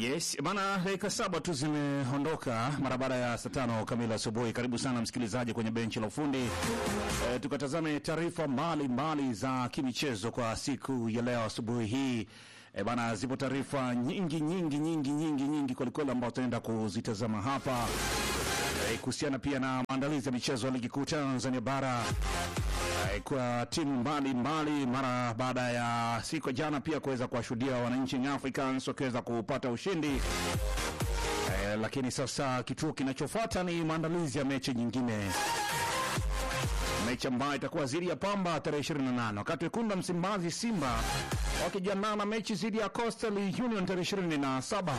Yes bana, dakika saba tu zimeondoka mara baada ya saa tano kamili asubuhi. Karibu sana msikilizaji kwenye benchi la ufundi e, tukatazame taarifa mbalimbali za kimichezo kwa siku ya leo asubuhi hii. E bana, zipo taarifa nyingi nyingi nyingi nyingi nyingi kwelikweli ambao tunaenda kuzitazama hapa e, kuhusiana pia na maandalizi ya michezo ya ligi kuu Tanzania bara e, kwa timu mbalimbali mara baada ya siku ya jana pia kuweza kuwashuhudia wananchi Young Africans wakiweza kupata ushindi e, lakini sasa kituo kinachofuata ni maandalizi ya mechi nyingine mechi ambayo itakuwa dhidi ya Pamba tarehe 28 wakati wekundu Msimbazi Simba wakijiandaa na mechi dhidi ya Coastal Union tarehe 27.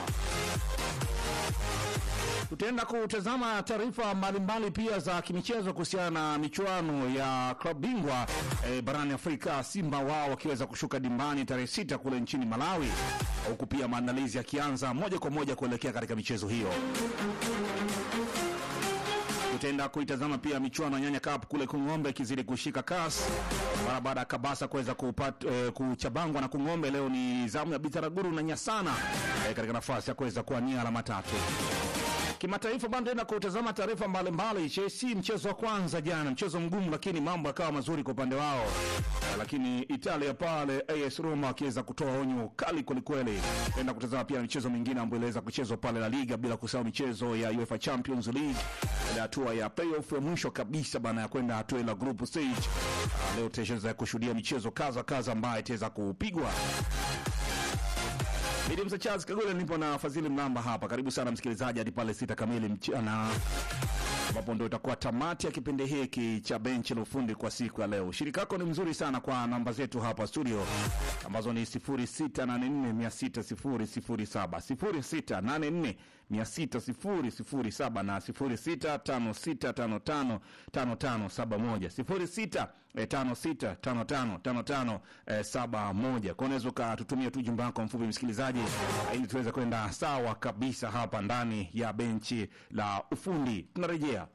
Tutaenda kutazama taarifa mbalimbali pia za kimichezo kuhusiana na michuano ya klabu bingwa e, barani Afrika, Simba wao wakiweza kushuka dimbani tarehe sita kule nchini Malawi, huku pia maandalizi yakianza moja kwa moja kuelekea katika michezo hiyo. Tutaenda kuitazama pia michuano ya Nyanya Cup kule Kung'ombe ikizidi kushika kasi mara baada ya Kabasa kuweza kupata eh, kuchabangwa na Kung'ombe. Leo ni zamu ya Bitaraguru na Nyasana eh, katika nafasi ya kuweza kuwania alama tatu. Kimataifa bado tena kutazama taarifa mbalimbali. Chelsea mchezo wa kwanza jana, mchezo mgumu, lakini mambo yakawa mazuri kwa upande wao. Eh, Lakini Italia pale AS Roma akiweza kutoa onyo kali kwelikweli. Tenda kutazama pia michezo mingine ambayo iliweza kuchezwa pale La Liga, bila kusahau michezo ya UEFA Champions League ile hatua ya playoff ya mwisho kabisa bana ya kwenda hatua la group stage. Ah, Leo tutaweza kushuhudia michezo kaza kaza ambayo itaweza kupigwa. Mimi Msa Charles Kagole nipo na Fadhili Mlamba hapa. Karibu sana msikilizaji hadi pale sita kamili mchana ambapo ndio itakuwa tamati ya kipindi hiki cha benchi la ufundi kwa siku ya leo. Ushirika wako ni mzuri sana kwa namba zetu hapa studio ambazo ni 0684600007, 0684600007 na 0656555571, 0656555571. Kwa unaweza ukatutumia tu jumba wako mfupi msikilizaji, ili tuweze kwenda sawa kabisa hapa ndani ya benchi la ufundi. Tunarejea.